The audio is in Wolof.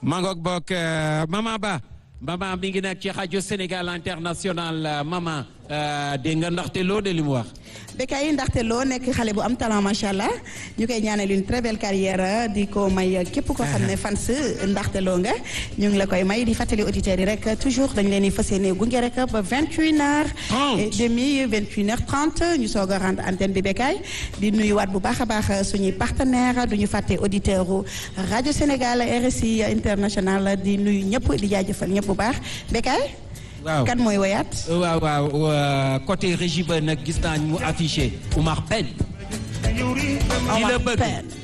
mangook bokk Mama Ba Mama mi ngi nekk ci rajo Sénégal international Mama dégg nga ndaxte loo de li mu wax. Bécaye ndaxte loo nekk xale bu am talent macha allah ñu koy ñaanal une très belle carrière di ko may képp koo xam ne fans ndaxte loo nga ñu ngi la koy may di fàttali auditeurs yi rek toujours dañ leen di fas yéene gunge rek ba vingt une heures et demi vingt une heures trente ñu soog a rendre antenne bi Bécaye di nuyuwaat bu baax a baax suñuy partenaire du ñu fàtte auditeur u rajo Sénégal RSI international di nuyu ñëpp di jaajëfal ñëpp bu baax Bécaye waaw kan mooy woyaat waaw waaw côté régie ba nag gis naa mu affiché Oumar Pène. Omar la bëgg Pène